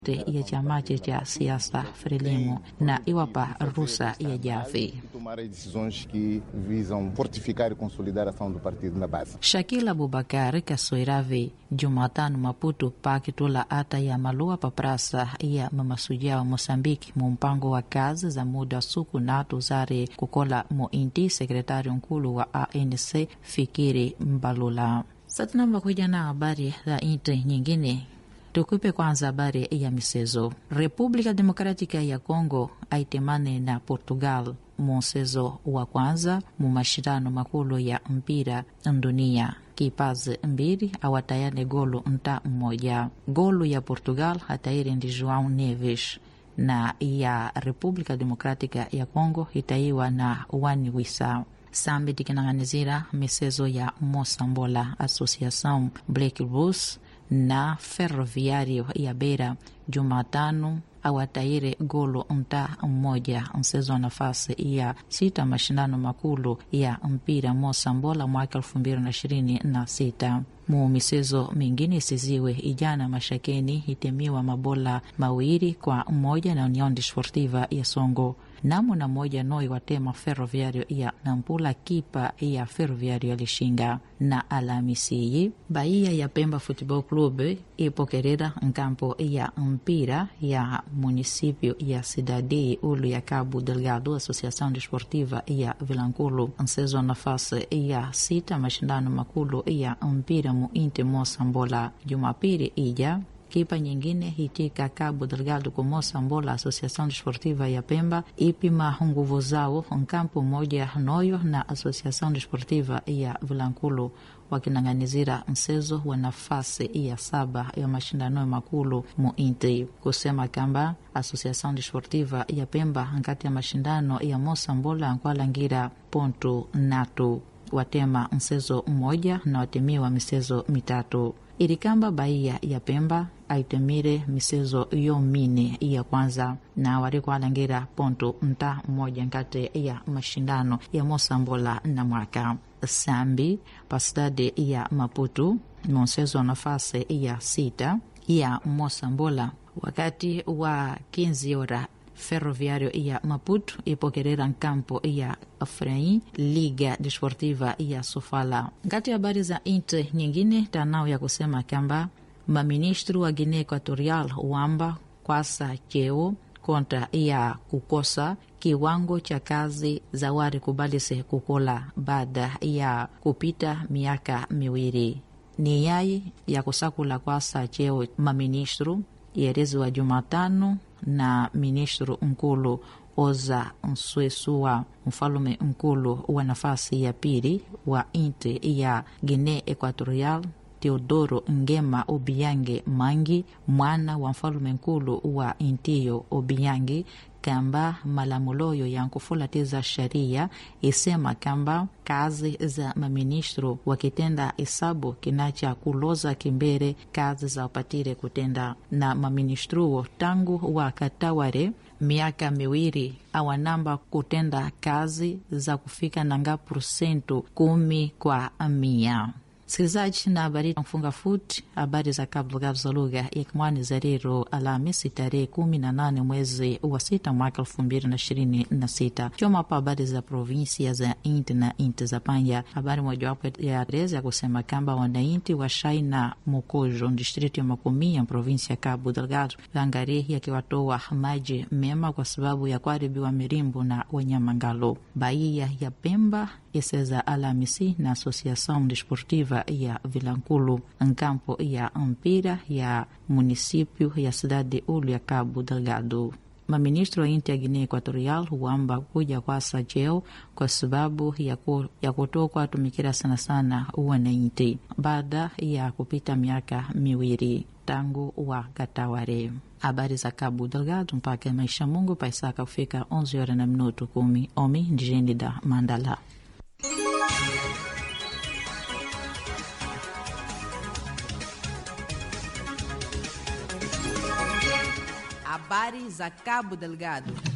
ya chamache cha siasa Frelimo na iwapa ruhusa ya javi. tomar as decisões que visam fortificar e consolidar a ação do partido na base. Shakil Abubakar kasoirave Jumatano Maputo pakitula ata ya malua pa prasa ya mamasuja wa Mosambiki mu mpango wa kazi za muda suku natu zare kukola mu inti sekretari nkulu wa ANC Fikiri Mbalula. Satinamba kuja na habari za inti nyingine Tukupe kwanza habari ya michezo. República Democrática ya Congo aitemane na Portugal mu mchezo wa kwanza mu mashindano makulu ya mpira dunia. Kipazi mbili awatayane golu nta mmoja. Golu ya Portugal hatairi ndi João Neves na ya República Democrática ya Congo itaiwa na Wani Wisa sambi tikinang'anizira michezo ya Mosambola Associação Black Bulls na Ferroviário ya Beira Jumatano awataire golo nta mmoja mchezo wa nafasi ya sita mashindano makulu ya mpira Mosambola mwaka elfu mbili na ishirini na sita. Mu michezo mingine isiziwe ijana mashakeni itemiwa mabola mawili kwa mmoja na União Desportiva ya Songo namo na moja noi watema Ferroviario ya Nampula kipa ya Ferroviario alishinga na Alhamisi Bahia ya Pemba Football Club ipokerera nkampo ya mpira ya municipio ya Cidade ulu ya Cabo Delgado Associação Desportiva ya Vilanculo mchezo wa nafasi ya sita mashindano makulu ya mpira mu Inti Mosambola Jumapili ija kipa nyingine hitika Cabo Delgado ku Mosambola Associação Desportiva ya Pemba ipima nguvu zao nkampo moja noyo na Associação Desportiva ya Vilanculo wakinang'anizira mchezo wa nafasi ya saba ya mashindano makulu mu Inti kusema kamba Associação Desportiva ya Pemba nkati ya mashindano ya Mosambola nkwalangira pontu natu watema mchezo mmoja na watemiwa michezo mitatu irikamba Bahia ya Pemba aitemire michezo yomine ya kwanza na warikwalangira pontu nta mmoja nkati ya mashindano ya Mosambola na mwaka sambi pasidade ya Maputo mchezo wa nafasi ya sita ya Mosambola wakati wa 15 ora Ferroviário ya Maputo ipokerera nkampo ya Afraim Liga Desportiva ya Sofala. Ngati habari za inte nyingine tanao ya kusema kwamba maministru wa Guinea Equatorial wamba kwasa cheo kontra ya kukosa kiwango cha kazi za wari kubalise kukola baada ya kupita miaka miwili ni yai ya kusakula kwasa cheo maministru yereziwa Jumatano na ministru nkulu Oza Nswesua, mfalume nkulu wa nafasi ya pili wa inti ya Guinea Equatorial Teodoro Ngema Obiange Mangi, mwana wa mfalume nkulu wa intiyo Obiange kamba malamuloyo ya nkufulatiza sharia isema kamba kazi za maministro wakitenda isabu kinacha kuloza kimbere kazi za upatire kutenda na maministruwo tangu wakataware miaka miwili awanamba kutenda kazi za kufika nanga porsentu kumi kwa mia msikilizaji na habari mfunga futi habari za Cabo Delgado za lugha ya Kimwani za leo Alhamisi tarehe kumi na nane mwezi wa sita mwaka elfu mbili na ishirini na sita choma pa habari za provinsia za Inti na Inti za Panya. Habari mojawapo ya reza ya kusema kwamba wanainti wa Shai na Mokojo distrito ya Makumi ya provinsi ya Cabo Delgado Vangari yakiwatoa maji mema kwa sababu ya kuharibiwa mirimbu na wanyamangalo. Bahia ya Pemba iseza Alhamisi na Associação Desportiva ya Vilankulu nkampo ya mpira ya município ya cidade ulu ya Cabo Delgado. Maministro wa inti ya Guinea Equatorial huamba kuja kwasa cheo kwa sababu ya, ku, ya kutoka tumikira sana sana wananchi baada ya kupita miaka miwili tangu wa kataware. Habari za Cabo Delgado mpaka maisha Mungu paisaka kufika 11 horas na minuto kumi omi ndijeni da Mandala. Habari za Cabo Delgado.